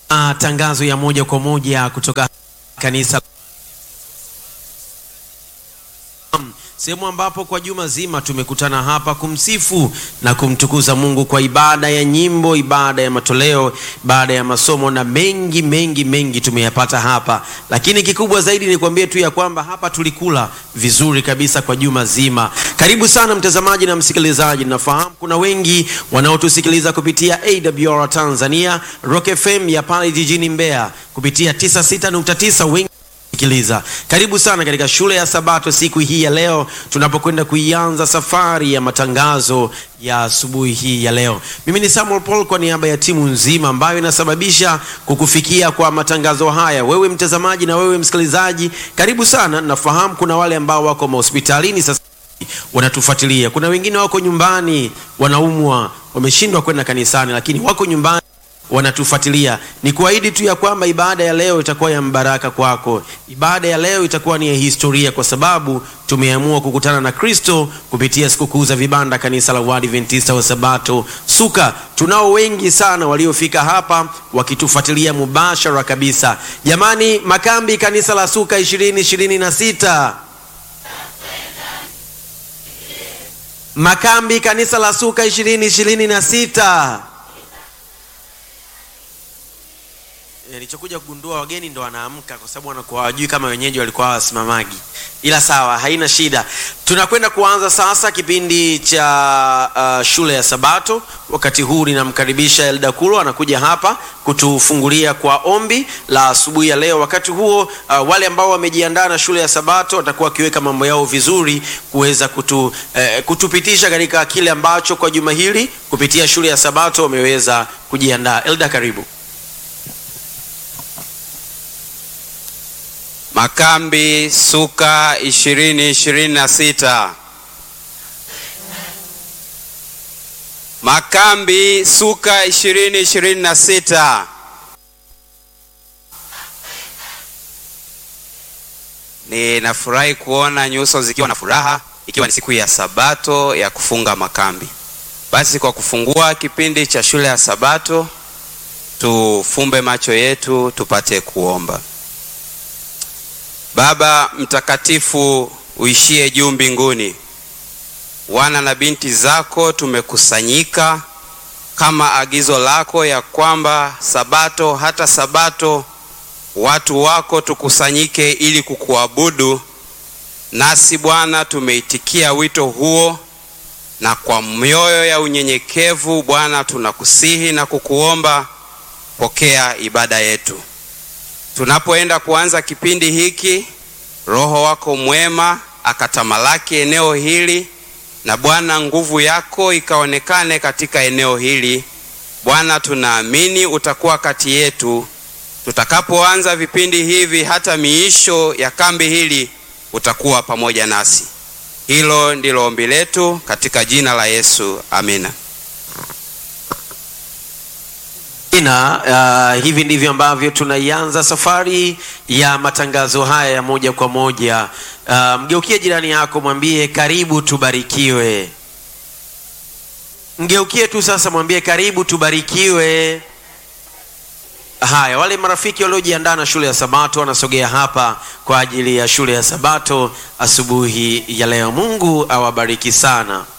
Matangazo ya moja kwa moja kutoka kanisa sehemu ambapo kwa juma zima tumekutana hapa kumsifu na kumtukuza Mungu kwa ibada ya nyimbo, ibada ya matoleo, ibada ya masomo na mengi mengi mengi tumeyapata hapa, lakini kikubwa zaidi ni kuambie tu ya kwamba hapa tulikula vizuri kabisa kwa juma zima. Karibu sana mtazamaji na msikilizaji, nafahamu kuna wengi wanaotusikiliza kupitia AWR Tanzania, Rock FM ya pale jijini Mbeya kupitia 96.9 wengi sikiliza. Karibu sana katika shule ya Sabato siku hii ya leo, tunapokwenda kuianza safari ya matangazo ya asubuhi hii ya leo. Mimi ni Samuel Paul kwa niaba ya timu nzima ambayo inasababisha kukufikia kwa matangazo haya. Wewe mtazamaji na wewe msikilizaji, karibu sana. Nafahamu kuna wale ambao wako mahospitalini sasa wanatufuatilia, kuna wengine wako nyumbani wanaumwa, wameshindwa kwenda kanisani, lakini wako nyumbani wanatufuatilia. Ni kuahidi tu ya kwamba ibada ya leo itakuwa ya mbaraka kwako. Ibada ya leo itakuwa ni ya historia, kwa sababu tumeamua kukutana na Kristo kupitia sikukuu za vibanda, kanisa la Waadventista wa Sabato Suka. Tunao wengi sana waliofika hapa wakitufuatilia mubashara kabisa. Jamani, makambi kanisa la Suka ishirini ishirini na sita makambi kanisa la Suka ishirini ishirini na sita Nilichokuja kugundua wageni ndo wanaamka kwa sababu wanakuwa hawajui kama wenyeji walikuwa hawasimamagi, ila sawa, haina shida. Tunakwenda kuanza sasa kipindi cha uh, shule ya Sabato. Wakati huu ninamkaribisha Elda Kulo anakuja hapa kutufungulia kwa ombi la asubuhi ya leo. Wakati huo uh, wale ambao wamejiandaa na shule ya Sabato watakuwa wakiweka mambo yao vizuri kuweza kutu, eh, kutupitisha katika kile ambacho kwa juma hili kupitia shule ya Sabato wameweza kujiandaa. Elda, karibu. Makambi Suka ishirini ishirini na sita. Makambi Suka ishirini ishirini na sita. Ninafurahi kuona nyuso zikiwa na furaha, ikiwa ni siku ya Sabato ya kufunga makambi. Basi kwa kufungua kipindi cha shule ya Sabato, tufumbe macho yetu tupate kuomba. Baba mtakatifu uishie juu mbinguni, wana na binti zako tumekusanyika kama agizo lako ya kwamba Sabato hata Sabato watu wako tukusanyike ili kukuabudu. Nasi Bwana tumeitikia wito huo, na kwa mioyo ya unyenyekevu Bwana tunakusihi na kukuomba, pokea ibada yetu. Tunapoenda kuanza kipindi hiki, Roho wako mwema akatamalaki eneo hili, na Bwana nguvu yako ikaonekane katika eneo hili. Bwana, tunaamini utakuwa kati yetu tutakapoanza vipindi hivi, hata miisho ya kambi hili utakuwa pamoja nasi. Hilo ndilo ombi letu katika jina la Yesu, amina. Ina, uh, hivi ndivyo ambavyo tunaianza safari ya matangazo haya ya moja kwa moja. Uh, mgeukie jirani yako mwambie karibu tubarikiwe. Mgeukie tu sasa mwambie karibu tubarikiwe. Haya, wale marafiki waliojiandaa na shule ya Sabato wanasogea hapa kwa ajili ya shule ya Sabato asubuhi ya leo. Mungu awabariki sana.